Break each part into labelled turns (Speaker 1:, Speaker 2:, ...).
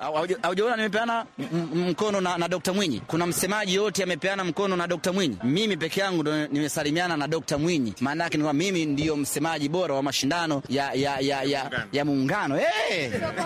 Speaker 1: Haujaona nimepeana mkono na, na Dr. Mwinyi? Kuna msemaji yote amepeana mkono na Dr. Mwinyi? Mimi peke yangu ndo nimesalimiana na Dr. Mwinyi. Maana yake ni kwamba mimi ndiyo msemaji bora wa mashindano ya, ya, ya, ya, ya muungano hey!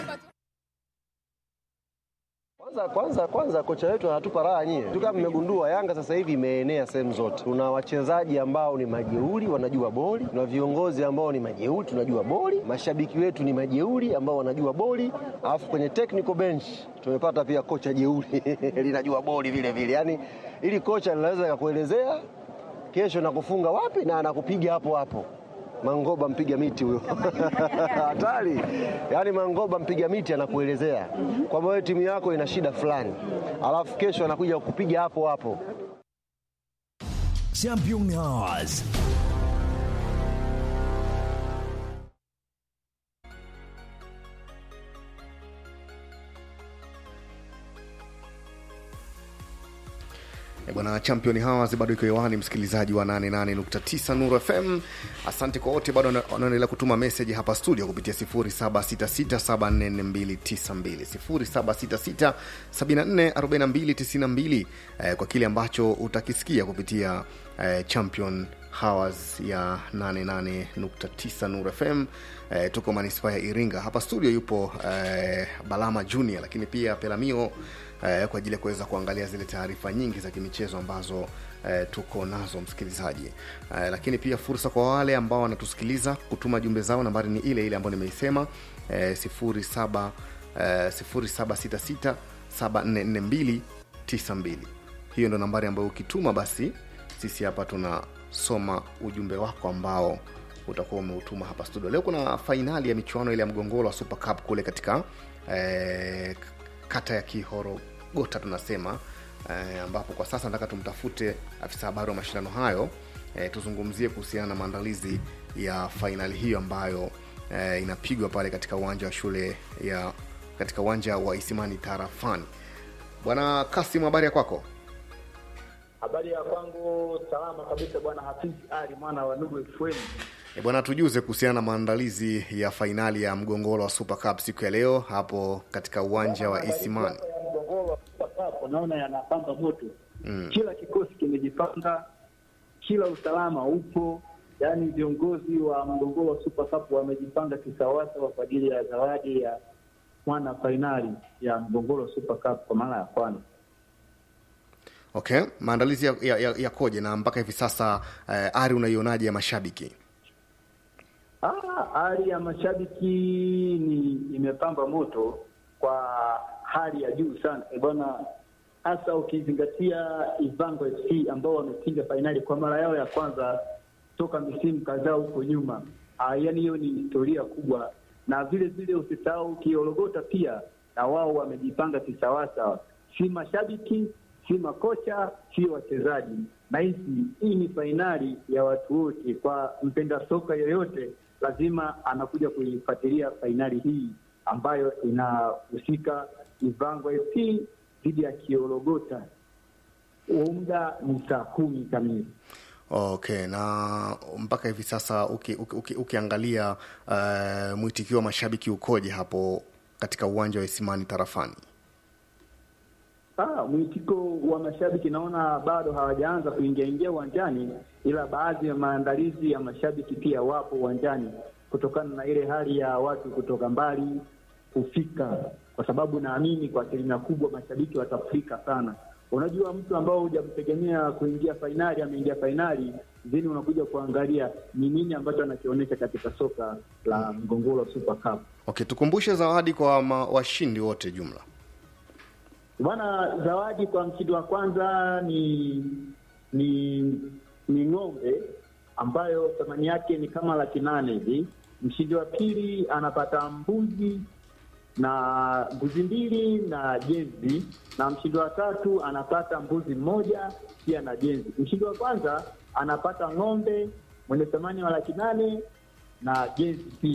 Speaker 2: Kwanza kwanza kwanza kocha wetu anatupa raha nyie. Tu kama mmegundua Yanga sasa hivi imeenea sehemu zote. Tuna wachezaji ambao ni majeuri wanajua boli, tuna viongozi ambao ni majeuri tunajua boli, mashabiki wetu ni majeuri ambao wanajua boli, alafu kwenye technical bench tumepata pia kocha jeuri linajua boli vile vile. Yaani ili kocha linaweza kukuelezea kesho nakufunga wapi na anakupiga hapo hapo. Mangoba mpiga miti huyo hatari. Yaani Mangoba mpiga miti anakuelezea kwamba wewe timu yako ina shida fulani, alafu kesho anakuja kupiga hapo hapo.
Speaker 3: Champion Hours.
Speaker 4: Bwana Champion Hours bado iko hewani, msikilizaji wa 88.9 Nuru FM. Asante kwa wote bado wanaendelea kutuma message hapa studio kupitia 0766744292 0766744292 eh, kwa kile ambacho utakisikia kupitia eh, Champion Hours ya 88.9 Nuru FM. Eh, tuko manispaa ya Iringa. Hapa studio yupo eh, Balama Junior, lakini pia Pelamio eh, kwa ajili ya kuweza kuangalia zile taarifa nyingi za kimichezo ambazo eh, tuko nazo msikilizaji. Eh, lakini pia fursa kwa wale ambao wanatusikiliza kutuma jumbe zao, nambari ni ile ile ambayo nimeisema eh, 07 eh, 0766 744292. Hiyo ndo nambari ambayo ukituma basi sisi hapa tunasoma ujumbe wako ambao utakuwa umeutuma hapa studio. Leo kuna fainali ya michuano ile ya mgongoro wa Super Cup kule katika eh, kata ya Kihorogota tunasema eh, ambapo kwa sasa nataka tumtafute afisa habari wa mashindano hayo eh, tuzungumzie kuhusiana na maandalizi ya fainali hiyo ambayo eh, inapigwa pale katika uwanja wa shule ya katika uwanja wa Isimani Tarafani. Bwana Kasim, habari ya kwako?
Speaker 5: Habari ya kwangu salama kabisa, bwana Hafiz Ali mwana wa Nuru FM.
Speaker 4: E bwana, tujuze kuhusiana na maandalizi ya fainali ya mgongoro wa Super Cup siku ya leo hapo katika uwanja wa Isimani.
Speaker 5: Mgongoro wa Super Cup naona yanapamba moto mm. Kila kikosi kimejipanga, kila usalama upo, yaani viongozi wa mgongoro wa Super Cup wamejipanga kisawasawa kwa ajili ya zawadi ya mwana fainali ya mgongoro wa Super Cup kwa mara ya kwanza.
Speaker 4: Okay, maandalizi yakoje ya, ya, ya na mpaka hivi sasa eh, ari unaionaje ya mashabiki?
Speaker 5: Ah, hali ya mashabiki ni imepamba moto kwa hali ya juu sana e bwana, hasa ukizingatia Ivango FC ambao wamepiga fainali kwa mara yao ya kwanza toka misimu kadhaa huko nyuma. Ah, yani hiyo ni historia kubwa, na vile vile usisahau Kiologota pia na wao wamejipanga kisawasawa, si mashabiki si makocha si wachezaji. Nahisi hii ni fainali ya watu wote, kwa mpenda soka yoyote lazima anakuja kuifuatilia fainali hii ambayo inahusika Ivango FC dhidi ya Kiologota. Muda ni saa kumi kamili.
Speaker 4: Okay, na mpaka hivi sasa uki, uki, uki, ukiangalia uh, mwitikio wa mashabiki ukoje hapo katika uwanja wa Isimani Tarafani?
Speaker 5: Ah, mwitiko wa mashabiki naona bado hawajaanza kuingia ingia uwanjani, ila baadhi ya maandalizi ya mashabiki pia wapo uwanjani kutokana na ile hali ya watu kutoka mbali kufika, kwa sababu naamini kwa asilimia kubwa mashabiki watafika sana. Unajua, mtu ambao hujamtegemea kuingia fainali ameingia fainali, then unakuja kuangalia ni nini ambacho anakionyesha katika soka la mgongoro Super Cup.
Speaker 4: Okay, tukumbushe zawadi kwa washindi wote jumla.
Speaker 5: Bwana, zawadi kwa mshindi wa kwanza ni ni ni ng'ombe ambayo thamani yake ni kama laki nane hivi. Mshindi wa pili anapata mbuzi na mbuzi mbili na jenzi, na mshindi wa tatu anapata mbuzi mmoja pia na jenzi. Mshindi wa kwanza anapata ng'ombe mwenye thamani wa laki nane na jenzi pia.